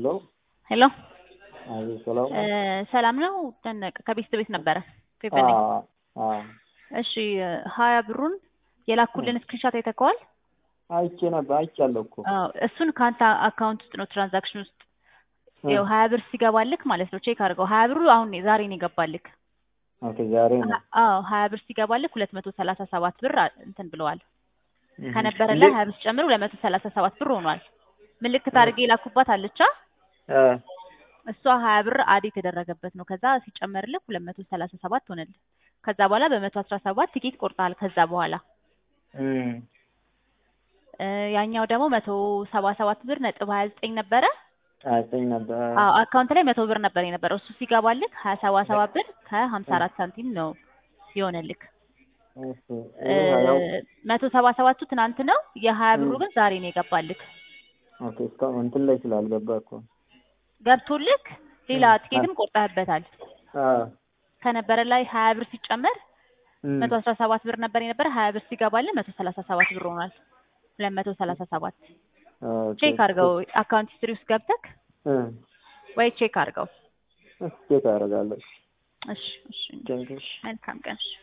ሄሎ ሄሎ አቤት፣ ሰላም እ ሰላም ነው ደነቀ ከቤት ቤት ነበረ ፌቨን ነኝ። አዎ፣ አዎ፣ እሺ ሀያ ብሩን የላኩልን ስክሪንሻት አይተከዋል? አይቼ ነበር አይቻለሁ እኮ አዎ እሱን ከአንተ አካውንት ውስጥ ነው ትራንዛክሽን ውስጥ ያው ሀያ ብር ሲገባልክ ማለት ነው ቼክ አድርገው። ሀያ ብሩ አሁን ዛሬ ነው የገባልክ። ኦኬ፣ ዛሬ ነው አዎ ሀያ ብር ሲገባልክ ሁለት መቶ ሰላሳ ሰባት ብር አ- እንትን ብለዋል እህ። ከነበረ እንዴ? ላይ ሀያ ብር ሲጨምር ሁለት መቶ ሰላሳ ሰባት ብር ሆኗል። ምልክት አድርጌ የላኩባት አለቻ እ እሷ ሀያ ብር አድ የተደረገበት ነው። ከዛ ሲጨመርልህ ሁለት መቶ ሰላሳ ሰባት ሆነልህ። ከዛ በኋላ በመቶ አስራ ሰባት ቲኬት ቆርጠሃል። ከዛ በኋላ እም፣ እ ያኛው ደግሞ መቶ ሰባ ሰባት ብር ነጥብ ሀያ ዘጠኝ ነበረ። አይተኝ ነበር። አዎ አካውንት ላይ መቶ ብር ነበር የነበረው። እሱ ሲገባልክ ሀያ ሰባ ሰባት ብር ከሀምሳ አራት ሳንቲም ነው የሆነልክ። እሺ፣ ይሄ ሀያው መቶ ሰባ ሰባቱ ትናንት ነው። የሀያ ብሩ ግን ዛሬ ነው የገባልክ። ኦኬ፣ እስካሁን እንትን ላይ ስላልገባ እኮ ገብቶልክ ሌላ ቲኬትም ቆርጠህበታል። አዎ፣ ከነበረ ላይ ሀያ ብር ሲጨመር እም፣ መቶ አስራ ሰባት ብር ነበር የነበረ። ሀያ ብር ሲገባልህ መቶ ሰላሳ ሰባት ብር ሆኗል። ሁለት መቶ ሰላሳ ሰባት ኦኬ፣ ቼክ አድርገው። አካውንት ሂስትሪ ውስጥ ገብተክ እ ወይ ቼክ አድርገው። እስኪ ቼክ አደርጋለሁ። እሺ እሺ ቴንክሽ መልካም ቀን። እሺ